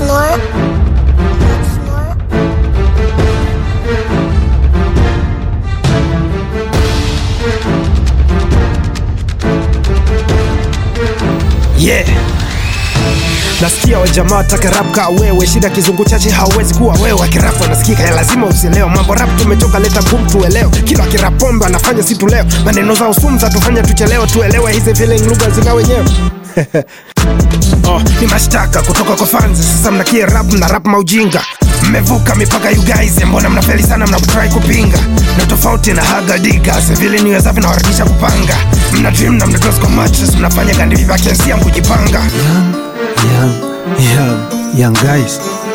snore. Snore. yeah nasikia wajamaa taka rap ka wewe shida kizungu chache hawezi kuwa wewe akirapu anasikika ya lazima usielewa mambo rap tumetoka leta gum tuelewe kila kirapombe anafanya si tuleo maneno za usumu za tufanya tuchelewe tuelewe hizi feeling lugha zina wenyewe oh, ni mashtaka kutoka kwa fans sasa mnakie rap na rap maujinga mmevuka mipaka you guys mbona mnafeli sana mnapotrai kupinga na tofauti na haga digas vile niwezavyo nawarakisha kupanga mna dream na mnados kwa mattress mnafanya gandi vivakensia mkujipanga young, young, young guys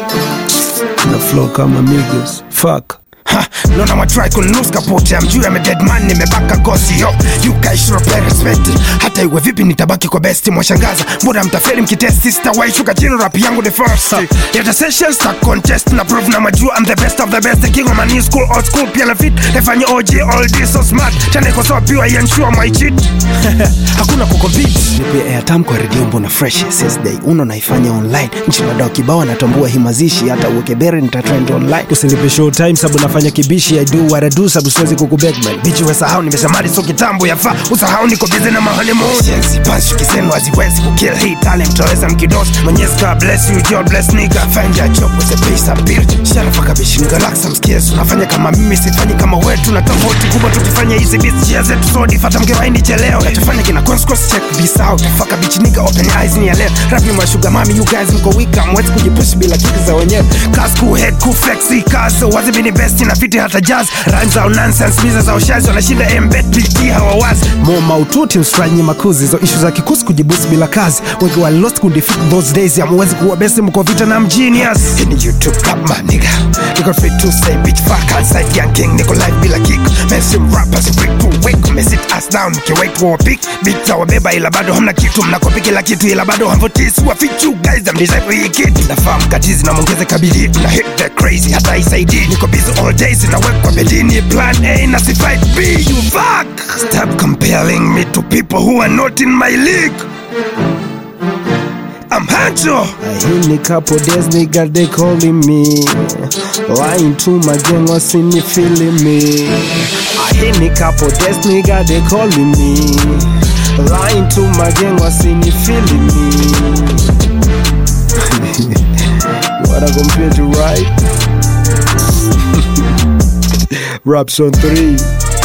na flow kama Migos. Fuck. Ha, naona matrai kunus kapote amjuu ya dead man nimebaka gosi yo you guys should pay respect hata iwe vipi nitabaki kwa best mwashangaza mbona mtafeli mkitesti sitawaishuka chini rap yangu the first yata sessions ta contest na prove na majua I'm the best of the best the king of my new school old school pia na fit nifanye OG all this so smart tena iko so pure ensure my cheat hakuna kucompete nipe airtime kwa redio mbona fresh since day uno naifanya online nchi nadao kibao natambua hii mazishi hata uweke bere nitatrend online Usinipe show time sabu nafanya kibishi I do what I do sabu siwezi kukubeg man. bichi wesahau nimeshamali so kitambo yafaa usahau niko bize na mahanemonsi panshuki zenu haziwezi kukill hii talent mtaweza mkidos mwenyezi ka bless you God bless nigga find your job with a piece of build sharafa kabishi nigga like some skills unafanya kama mimi sifanyi kama wetu na tofauti kubwa tukifanya hizi beats njia zetu sodi fata mgewaini cheleo nachofanya kina consequence check this out faka bichi nigga open eyes ni ya leo rap ni mashuga mami you guys mko weak mwezi kujipush bila kiki za wenyewe class cool head cool flexi cars wazi bini best na fiti hata jazz rhymes za nonsense biza za ushazi wanashinda embed pt hawawazi Mo maututi msifanye makuzi hizo ishu za kikusi kujibusi bila kazi wengi wa lost kundefeat those days amuwezi kuwa best mko vita na mgenius in YouTube rap my nigga Niko free to say bitch fuck outside young king Niko live bila kick Mainstream rappers break to wake Me sit us down mkiwait for a pick Beat za wabeba ila bado hamna kitu Mnakopi kila kitu ila bado hamvutisi Wa fit you guys I'm design for hii kid Nafahamu katizi na mwongeze kabili Na hit the crazy hata isaidi Niko busy all days Inawekwa bedini plan A na si fight B You fuck Stop comparing me to people who are not in my league I'm Hancho Hii ni couple days nigga they calling me Lying to my gang wasini feeling me Hii ni couple days nigga they calling me Lying to my gang wasini feeling me What I compare to right Raps on 3